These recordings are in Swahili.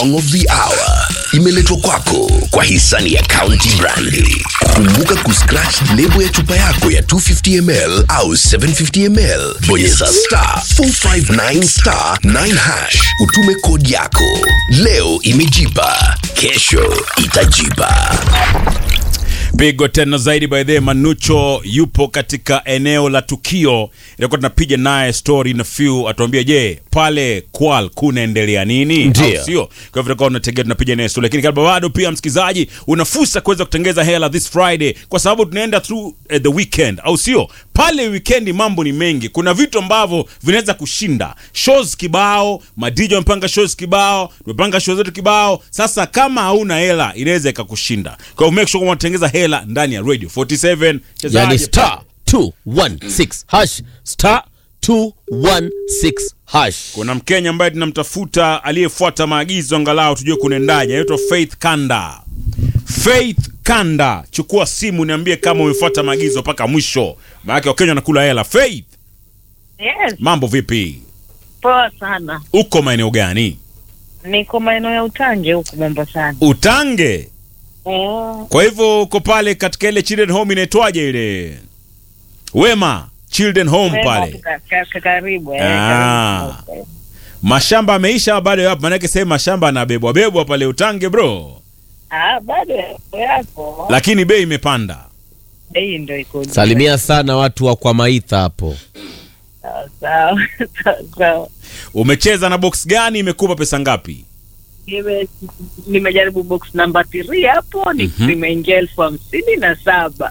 song of the hour imeletwa kwako kwa hisani ya County Brandi. Kumbuka kuscratch lebo ya chupa yako ya 250 ml au 750 ml, bonyeza star 459 star 9 hash, utume kodi yako. Leo imejipa, kesho itajipa. pigo tena zaidi by the Manucho yupo katika eneo la tukio, ilikuwa tunapiga naye story na few, atuambia je, pale Kwal kunaendelea nini? Ndio. Au sio? Kwa hivyo tutakuwa tunategea tunapiga naye story, lakini kabla bado pia msikizaji, una fursa kuweza kutengeza hela this Friday kwa sababu tunaenda through eh, the weekend, au sio? Pale weekend mambo ni mengi, kuna vitu ambavyo vinaweza kushinda shows kibao, madj wamepanga shows kibao, tumepanga show zetu kibao. Sasa kama hauna hela inaweza ikakushinda, kwa hiyo make sure kwamba unatengeza hela ndani ya radio 47 Chezaje yani pale. star 216 hash star 216 hash Kuna Mkenya ambaye tunamtafuta aliyefuata maagizo, angalau tujue kunaendaje. Anaitwa Faith Kanda. Faith Kanda, chukua simu niambie kama umefuata maagizo mpaka mwisho, maanake Wakenya wanakula hela. Faith, Yes, mambo vipi? poa sana. Uko maeneo gani? Niko maeneo ya Utange huku Mombasani. Utange. Oh, Kwa hivyo uko pale katika ile children home inaitwaje ile? Wema Children Home pale. ka- ka- ka- karibu eh, Ah. karibu. Mashamba ameisha bado yapo, maanake sasa mashamba anabebwa bebwa pale Utange bro, Ah, bado yako yako. lakini bei imepanda. Bei ndio iko juu. salimia sana watu wa kwa maitha hapo Sawa, sawa, sawa, sawa. Umecheza na box gani? Imekupa pesa ngapi? Nime- Nimejaribu box namba 3 hapo ni Mhm. zimeingia elfu hamsini na saba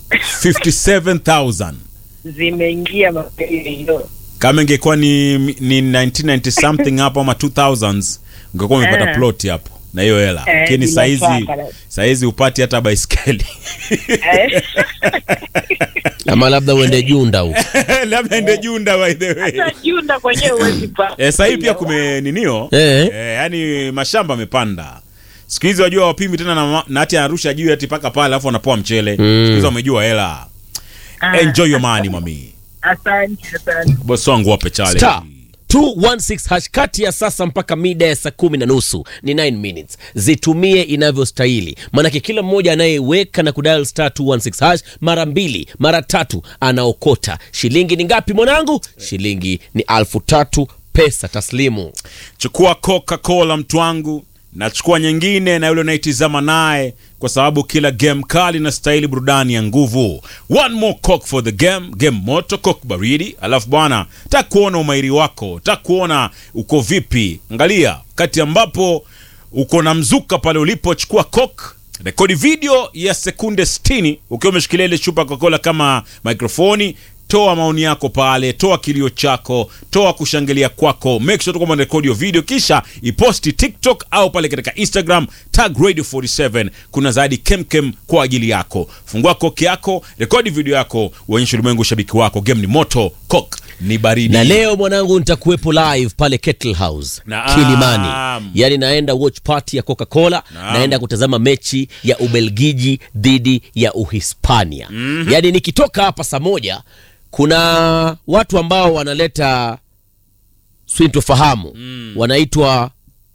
57000 zimeingia mapema hiyo. kama ingekuwa ni, ni 1990 something hapo ama 2000s ungekuwa umepata Eh. plot hapo na hiyo hela, Eh, lakini bila saizi shaka. saizi upati hata baiskeli Eh, ama labda uende junda huko labda ende junda by the way. hata Junda kwenyewe huwezi pa. Eh, sasa hivi pia kumeninio Eh. eh, yani mashamba amepanda siku hizi wajua wapimi tena na, ma- na hati anarusha juu ati paka pale alafu wanapoa mchele Mm. siku hizi wamejua hela Ah, enjoy your money mami Asante, asante. bosi wangu wape chale star 216 hash kati ya sasa mpaka mida ya saa kumi na nusu ni 9 minutes zitumie inavyostahili maanake kila mmoja anayeweka na kudial star 216 hash mara mbili mara tatu anaokota shilingi ni ngapi mwanangu shilingi ni alfu tatu pesa taslimu chukua coca-cola mtu wangu nachukua nyingine na yule unaitizama naye kwa sababu kila game kali na stahili burudani ya nguvu one more coke for the game game moto coke baridi alafu bwana tak kuona umairi wako tak kuona uko vipi angalia kati ambapo uko na mzuka pale ulipochukua coke rekodi video ya sekunde 60 ukiwa umeshikilia ile chupa ya coca-cola kama mikrofoni toa maoni yako pale toa kilio chako toa kushangilia kwako make sure tu kwamba rekodi hiyo video kisha iposti tiktok au pale katika instagram tag radio 47 kuna zaidi kemkem kwa ajili yako fungua koki yako rekodi video yako uonyeshe ulimwengu ushabiki wako game ni moto kok ni baridi na leo mwanangu nitakuwepo live pale Kettle House Naam. Kilimani, yaani naenda watch party ya Coca-Cola, Naam. naenda kutazama mechi ya Ubelgiji dhidi ya Uhispania. mm Yaani nikitoka hapa saa moja, kuna watu ambao wanaleta sintofahamu wanaitwa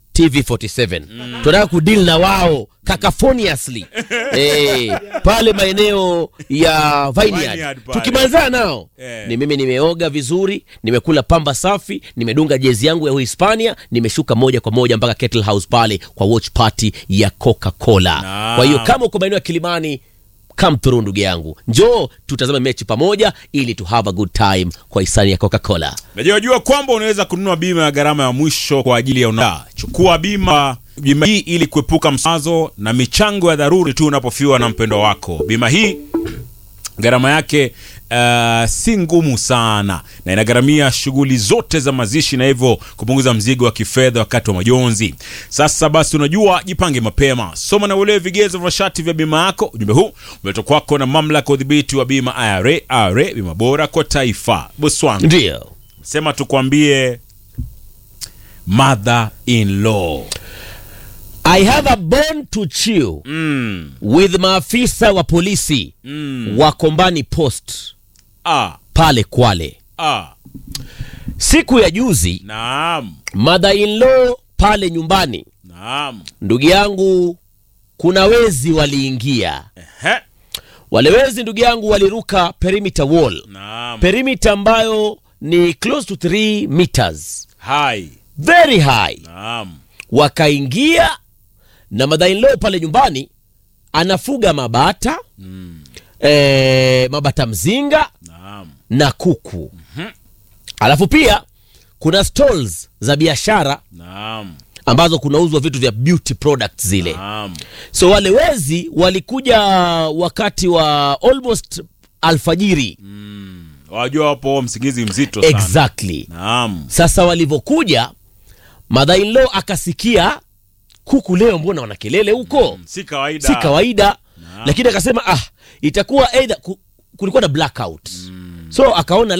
TV47 tunataka kudili na wao cacophoniously eh, pale maeneo ya Vineyard Vineyard pale. tukimalizana nao Eh. ni mimi nimeoga vizuri nimekula pamba safi nimedunga jezi yangu ya uhispania nimeshuka moja kwa moja mpaka Kettle House pale kwa watch party ya coca-cola Naam. kwa hiyo kama uko maeneo ya kilimani come through ndugu yangu njoo tutazame mechi pamoja ili to have a good time kwa hisani ya coca-cola najua jua kwamba unaweza kununua bima ya gharama ya mwisho kwa ajili ya una chukua bima bima hii ili kuepuka msazo na michango ya dharuri tu unapofiwa na mpendo wako bima hii gharama yake uh, si ngumu sana na inagharamia shughuli zote za mazishi na hivyo kupunguza mzigo wa kifedha wakati wa majonzi sasa basi unajua jipange mapema soma na uelewe vigezo vya shati vya bima yako ujumbe huu umeletwa kwako na mamlaka ya udhibiti wa bima IRA, IRA bima bora kwa taifa bosi wangu ndio sema tukwambie mother in law i have a bone to chew mm, with maafisa wa polisi mm, wa kombani post ah, pale kwale ah, siku ya juzi naam mother in law pale nyumbani Naam. ndugu yangu kuna wezi waliingia Ehe. wale wezi ndugu yangu waliruka perimeter wall Naam. perimeter ambayo ni close to 3 meters Hai. very high Naam. wakaingia na madainlo pale nyumbani anafuga mabata Mm. e, mabata mzinga Naam. na kuku alafu pia kuna stalls za biashara Naam. ambazo kunauzwa vitu vya beauty products zile Naam. so wale wezi walikuja wakati wa almost alfajiri Wajua wapo msingizi mzito sana. exactly Naam. sasa walivyokuja mother-in-law akasikia kuku leo mbona wana kelele huko Si kawaida. si kawaida Naam. lakini akasema ah itakuwa either ku, kulikuwa na blackout so akaona